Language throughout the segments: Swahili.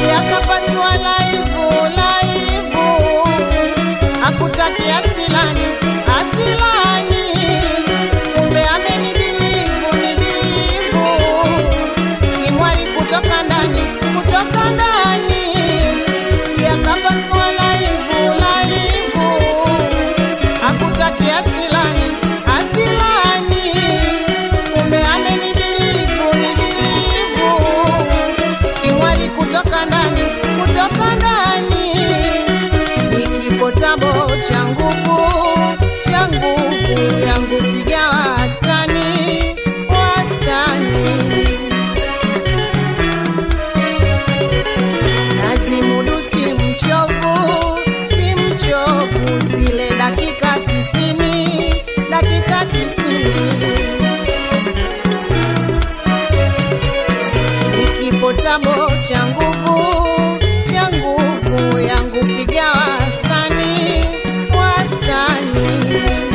yakapasua laivu laivu, hakutakia asilani asilani, kumbe amenibilivu nibilivu, kimwari kutoka ndani kutoka ndani, yakapasua laivu laivu, hakutakia asilani asilani, kumbe amenibilivu nibilivu kimwari kutoka ndani kutoka ndani nikipotabo cha nguvu cha nguvu yangu piga wastani wastani nazimudu si mchovu si mchovu zile dakika tisini dakika tisini nikipotabo cha nguvu cha nguvu yangu piga wastani wastani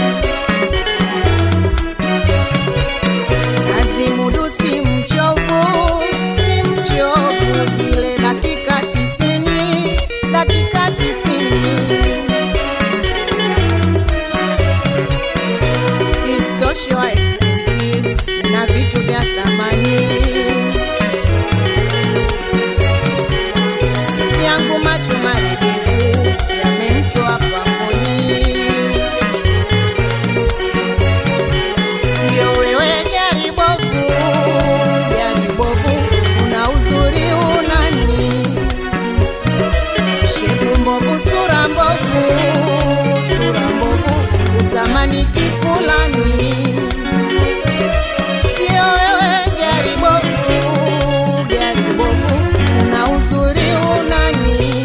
nazimudu si mchovu si mchovu zile dakika tisini dakika tisini istoshe wa exclusive na vitu vya thamani yangu macho maregevu yamemtoa pangoni. Sio wewe gari bovu, gari bovu, una uzuri unani, shepu mbovu, sura mbovu, sura mbovu, utamani kifulani. Sio wewe gari bovu, gari bovu, una uzuri unani,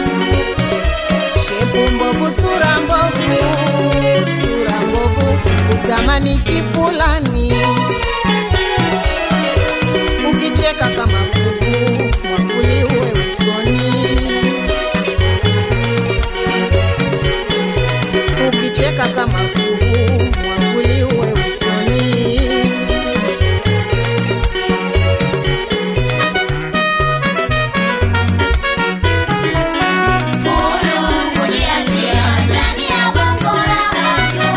shepu mbovu, sura mbovu, sura mbovu, utamani kifulani. Ukicheka kama fuvu, mwakuli uwe usoni. Ukicheka kama fuvu, mwakuli uwe usoni. Fulu kujiachia ndani ya bongo la watu.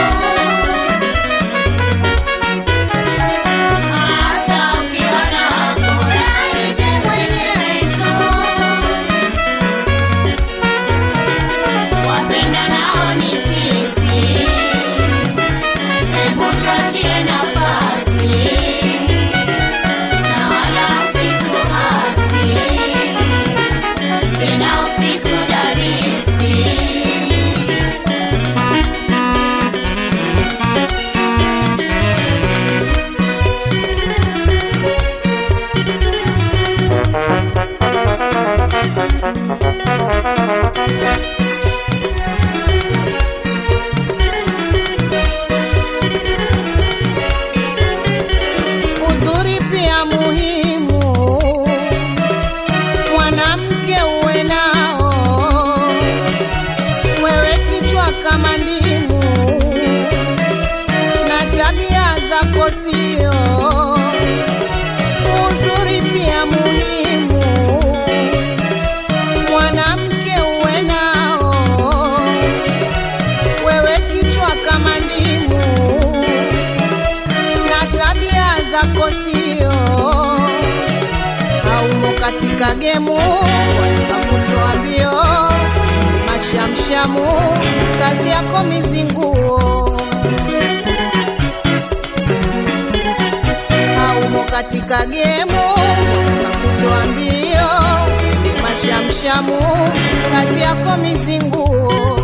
Hasa ukiwa na wako, raribe mwenyewe tu. Wapenda nao ni sisi. Hebu tuachie nafasi. Na wala usituhasi. Tena usitudadisi. uzuri pia muhimu, mwanamke uwe nao, wewe kichwa kama ndimu na tabia zako sio. Uzuri pia muhimu, mwanamke uwe nao, wewe kichwa kama ndimu na tabia zako sio haumo katika gemu kakutoa mbio mashamshamu kazi yako mizinguo haumo katika gemu kakutoa mbio mashamshamu kazi yako mizinguo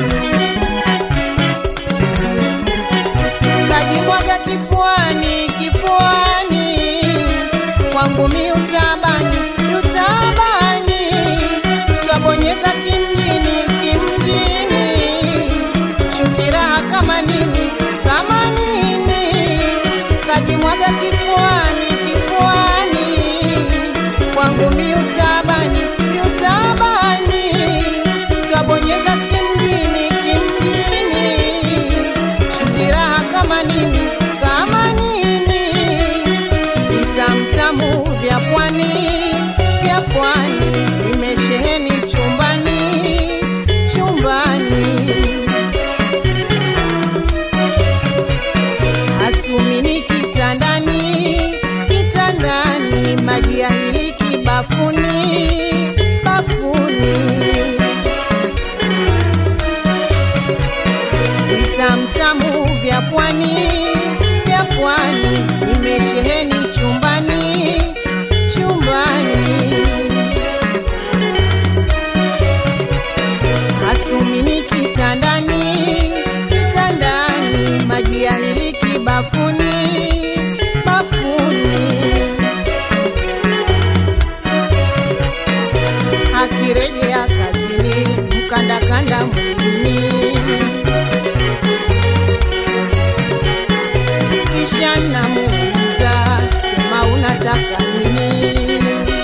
kajimwaga kifuani kifuani kwangu mi utabani utabani twabonyeza kimjini kimjini shuti raha kama nini kama nini kajimwaga kifuani kifuani kwangu mi utabani utabani twabonyeza kimjini kimjini shuti raha kama nini kama nini vitamtamu vya pwani vya pwani vime kanda mwilini, kisha namuuliza sema unataka nini?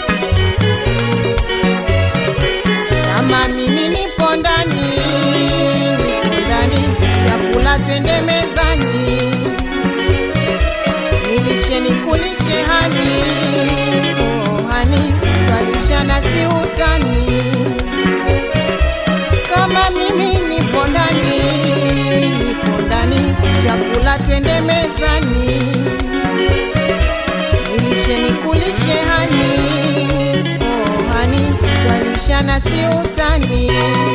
Kama mimi nipo ndani, nipo ndani, chakula twende mezani, nilishe nikulishe hani, oh hani, twalishana si utani. Kama mimi nipo ndani, nipo ndani, chakula twende mezani, nilishe nikulishe hani, oh hani, twalishana si utani.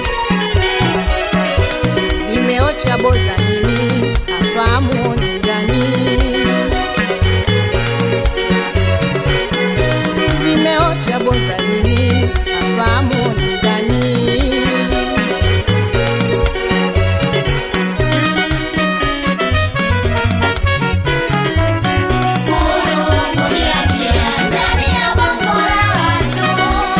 Nimeocha boza nini hapa muoni ndani, vimeocha boza nini hapa muoni ndani. Kuniachia ndani ya bongo raha tu.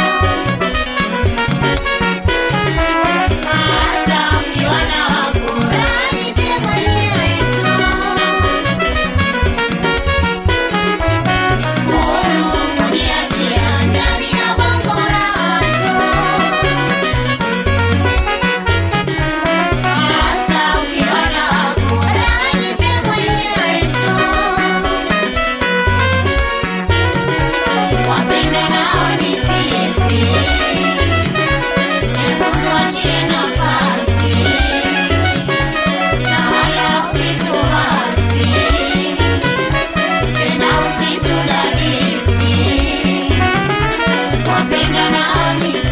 Hasa ukiwa na wafuraha nipe mwenyewe tu. Kuniachia ndani ya bongo raha tu. Hasa ukiwa na wafuraha nipe mwenyewe tu. Wapende nao ni sisi, hebu tuachie nafasi, na wala usituasi, tena usitudadisi. Wapende nao ni